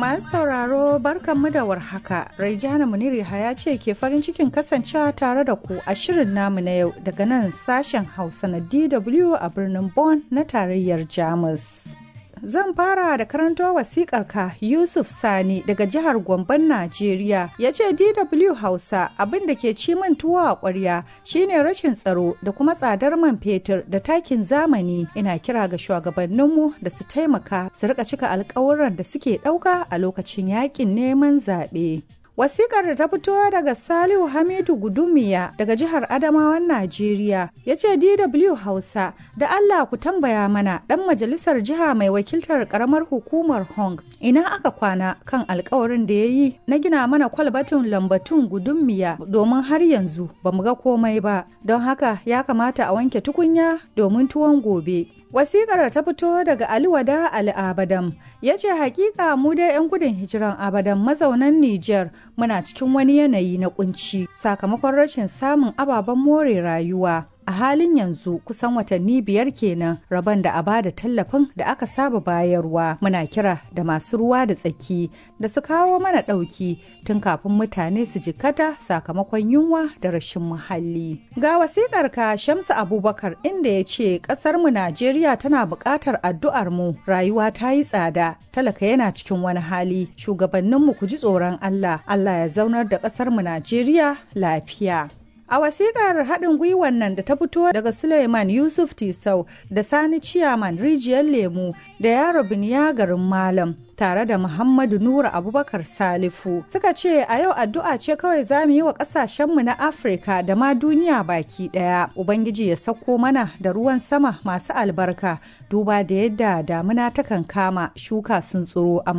Masu sauraro barkanmu da warhaka. Raijana Muniri ya ce ke farin cikin kasancewa tare da ku a shirin namu na yau daga nan sashen Hausa na DW a birnin Bonn na tarayyar Jamus. Zan fara da karanto wasikar ka Yusuf Sani daga jihar Gomban Najeriya ya ce DW Hausa abin da ke ci min tuwo a ƙwarya shine rashin tsaro da kuma tsadar man fetur da takin zamani ina kira ga shugabanninmu da su taimaka su rika cika alkawuran da suke ɗauka a lokacin yakin neman zaɓe. Wasikar da ta fito daga Salihu Hamidu Gudumiya daga jihar Adamawan Najeriya ya ce DW Hausa da Allah ku tambaya mana ɗan majalisar jiha mai wakiltar ƙaramar hukumar Hong ina aka kwana kan alkawarin da ya yi na gina mana kwalbatin lambatun Gudumiya domin har yanzu ba mu ga komai ba don haka ya kamata a wanke tukunya domin tuwon gobe. Wasikar ta fito daga Aliwada Ali Abadam ya ce hakika mu dai 'yan gudun hijiran Abadam mazaunan Nijar muna cikin wani yanayi na kunci sakamakon rashin samun ababen more rayuwa. A halin yanzu kusan watanni biyar kenan rabon da a bada tallafin da aka saba bayarwa muna kira da masu ruwa da tsaki da su kawo mana ɗauki tun kafin mutane su jikata sakamakon yunwa da rashin muhalli. Ga wasikar ka Shamsu Abubakar inda ya ce ƙasar mu Najeriya tana buƙatar addu'ar mu rayuwa ta yi tsada talaka yana cikin wani hali shugabanninmu ku ji tsoron Allah Allah ya zaunar da ƙasar mu Najeriya lafiya. A wasikar haɗin gwiwan nan da ta fito daga Suleiman Yusuf Tisau da Sani Ciyaman Rijiyar Lemu da Yaro Biniya garin Malam tare da Muhammadu Nura Abubakar Salifu suka ce a yau addu'a ce kawai za mu yi wa ƙasashenmu na Afirka da ma duniya baki ɗaya. Ubangiji ya sauko mana da ruwan sama masu albarka duba da yadda damuna takan kama shuka sun tsiro amma